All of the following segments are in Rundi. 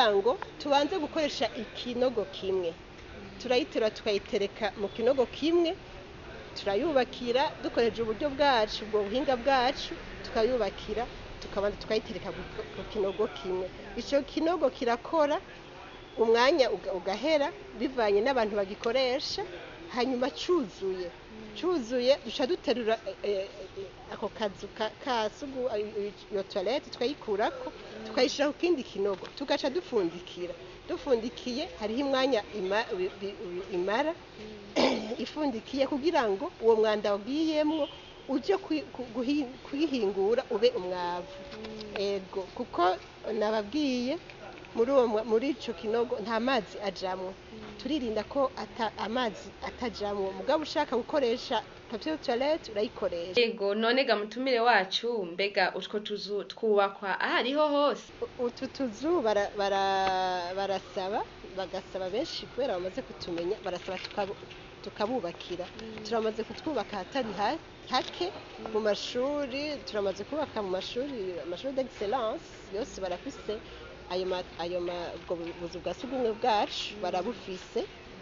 kugira ngo tubanze gukoresha ikinogo kimwe turayiterura tukayitereka mu kinogo kimwe turayubakira dukoresheje uburyo bwacu ubwo buhinga bwacu tukayubakira tukabanza tukayitereka ku- ku kinogo kimwe icyo kinogo kirakora umwanya uga- ugahera bivanye n'abantu bagikoresha hanyuma cyuzuye cyuzuye duca duterura eh, eh, ako kazu ka- ka sugu eh, iyo toilette tukayikurako tukayishyira ku kindi kinogo tugaca dupfundikira dufundikiye hariho umwanya ima- bi- bi- imara ifundikiye kugira ngo uwo mwanda wagiyemwo uje kwi- ku- guhi- kuyihingura ube umwavu ego kuko nababwiye muri uwo mwa- muri ico kinogo nta mazi ajamwo turirinda ko ata, amazi atajamwo mugabo ushaka gukoresha papier toilette urayikoresha yego none ga mutumire wacu mbega utwo tuzu twubakwa ahariho hose utu tuzu bara- bara- barasaba bagasaba benshi kubera bamaze kutumenya barasaba tukabu- tukabubakira turamaze kutwubaka ahatari ha- hake mu mashuri turamaze kubaka mu mashuri amashuri d'excellence yose barafise ayo ma- ayo ma- ubwo buzu bwa sugumwe bwacu barabufise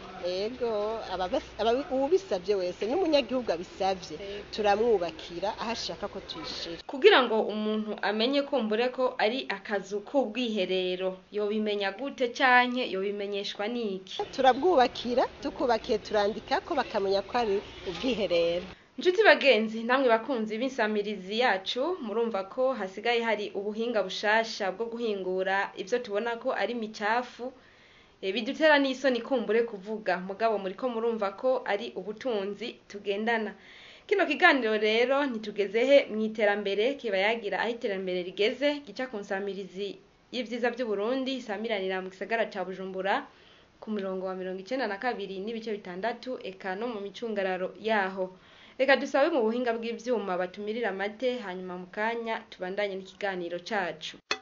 ego ababas- ababi- uwubisabye wese n'umunyagihugu abisabye turamwubakira aho ashaka ko tuyishira kugira ngo umuntu amenye kumbure ko ari akazu k'ubwiherero yobimenya gute canke yobimenyeshwa n'iki turabwubakira tukubakiye turandika ko bakamenya ko ari ubwiherero Nshuti bagenzi namwe bakunzi b'insamirizi yacu murumva ko hasigaye hari ubuhinga bushasha bwo guhingura ivyo tubona ko ari micafu e, bidutera n'isoni kumbure kuvuga mugabo muriko murumva ko ari ubutunzi tugendana kino kiganiro rero ntitugeze he mw'iterambere kiba yagira aho iterambere rigeze gica ku nsamirizi y'ivyiza vy'uburundi isamiranira mu gisagara ca bujumbura ku murongo wa mirongo icenda na kabiri n'ibice bitandatu eka no mu micungararo yaho reka dusabe mu buhinga bw'ivyuma batumirira amate hanyuma mu kanya tubandanye n'ikiganiro cacu